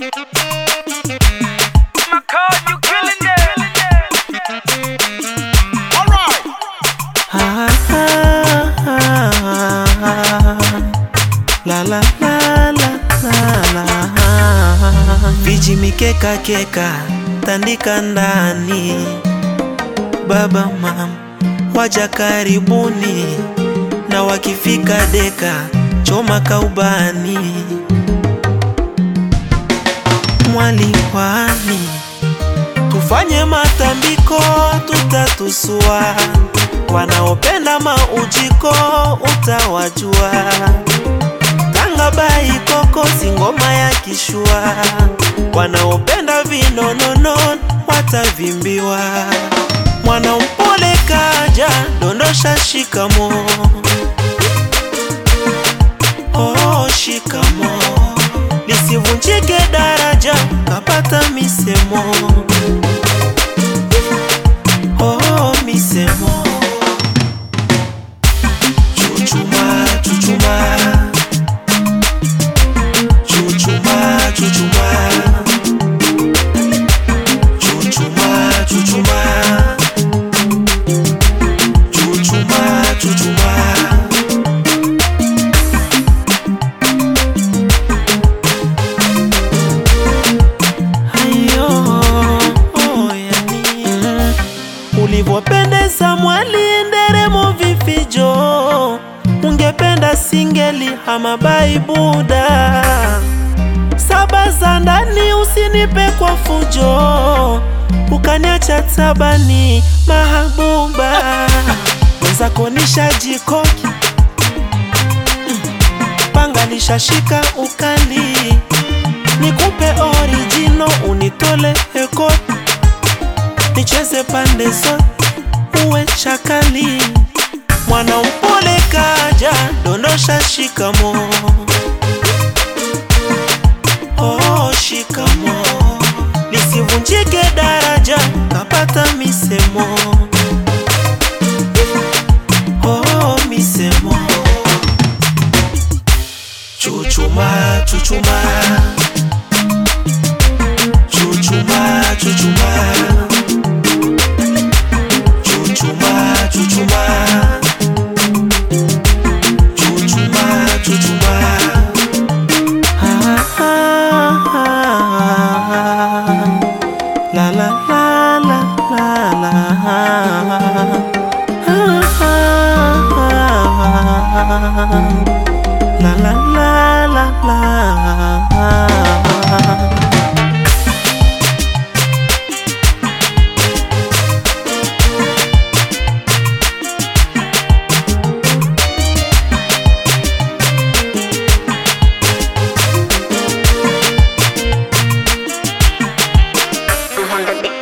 My card, you killing it. Ah, ah, ah, la la la la la la viji mikeka keka tandika ndani baba mam waja karibuni na wakifika deka choma kaubani mwaliwani tufanye matambiko tutatusua wanaopenda maujiko utawajua tanga bai koko singoma ya kishua wanaopenda vinonono watavimbiwa mwanampole kaja dondosha shikamo oh, shikamo lisivunjike daraja kapata misemo oh, misemo chuchuma chuchuma chuchuma chuchuma chuchuma chuchuma chuchuma chuchuma Ayo, oh, yani. Ulivyopendeza mwali nderemo vifijo, ungependa singeli ama baibuda saba za ndani, usinipe kwa fujo, ukaniacha tabani mahabuba wenzako nishajikoki panga lishashika ukali nikupe orijino unitole eko nicheze pande zote uwe chakali mwana mpole kaja dondosha shikamo oh, shikamo lisivunjike daraja kapata misemo oh, misemo chuchuma chuchuma chuchuma chuchuma chuchuma chuchuma chuchuma chuchuma Ah, ah, ah, la la la la la la Ah, ah, ah, la la la la la I'm on the beat.